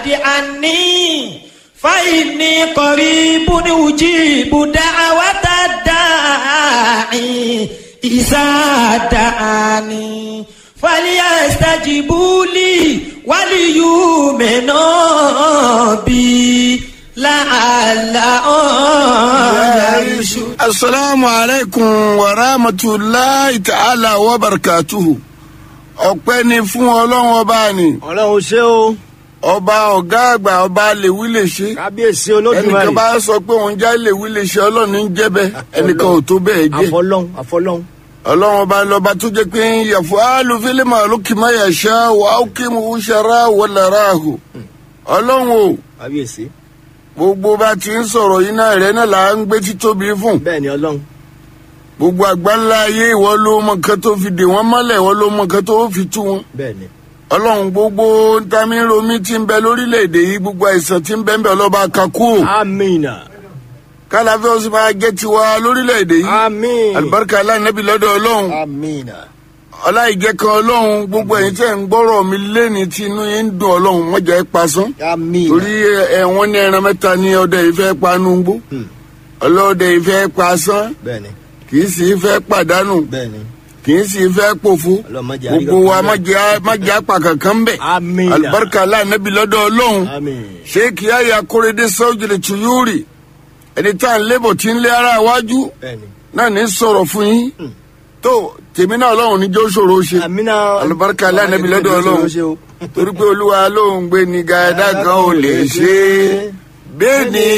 عني فإني قريب أجيب دعوة الداعي إذا دعاني فليستجيبوا لي وليؤمنوا بي لعلهم يرشدون asalaamu aleykum wa rahmatulahi ta'ala wa barakatuhu ọpẹ́ ni fún ọlọ́run ọba ni ọlọ́run ṣé o ọba ọ̀gá àgbà ọba lèwí lè ṣe kábíyèsí ẹnìkan olódùmarè bá sọ pé òun já lèwí lè ṣe ọlọ́run ní jẹ́bẹ̀ ẹnìkan ò tó bẹ́ẹ̀ jẹ́ àfọlọ́hún àfọlọ́hún ọlọ́run ọba lọ́ba tó jẹ́ pé ń yàfọ́ alùfílẹ̀mọ̀ lókìmọ̀ yàṣá wà á kí mu ṣara wọlára ahù ọlọ́run o kábíyèsí gbogbo bá ti ń sọ̀rọ̀ yìí náà rẹ̀ náà là ń gbé títóbi fún bẹ́ẹ̀ ni ọlọ́run gbogbo àgbáńlá ayé ìwọ ló mọ nǹkan tó fi dè wọ́n mọ́lẹ̀ ìwọ ló mọ nǹkan tó fi tú wọn bẹ́ẹ̀ ni ọlọ́run gbogbo ntamiromi ti ń bẹ lórílẹ̀‐èdè yìí gbogbo àìsàn ti ń bẹ ń bẹ ọlọ́ba kakú amina kálàfẹ́ ó sì máa jẹ́ tiwa lórílẹ̀‐èdè yìí amin alibarika aláìnẹ́bí lọ́dọ̀ ọlọ́run amina ọláìjẹ́ kan ọlọ́run gbogbo ẹ̀yin tẹ́ ń gbọ́rọ̀ mi lẹ́ni tí inú yín ń dùn ọlọ́run wọ́n jẹ́ pasán amina torí ẹ̀wọ̀n ní ẹran mẹ́ta ní ọdẹ ìfẹ́ panúgbó ọlọ́dẹ ìfẹ́ pasán bẹ́ẹ̀ ni kì í sì fẹ́ pàdánù bẹ́ẹ̀ ni kì í sì fẹ́ pòfo ọlọ́mọdé gbogbo wa má jẹ́ má jẹ́ apá kankan bẹ̀ Àmín. alibarika aláìnẹ́bí lọ́dọ̀ ọlọ́run amin sheikh yaya korede sọ́jìlẹ̀ tuyuri ẹni tá à ń lébọ̀ tí ń lé ara iwájú bẹ́ẹ̀ ni náà ní sọ̀rọ̀ fún yín tó tèmi náà ọlọ́run níjọ́ ṣòro ṣe amina alibarika aláìnẹ́bí lọ́dọ̀ ọlọ́run ṣe o torí pé olúwa ló ń gbé ní gàdá kan ò lè ṣe é bẹ́ẹ̀ ni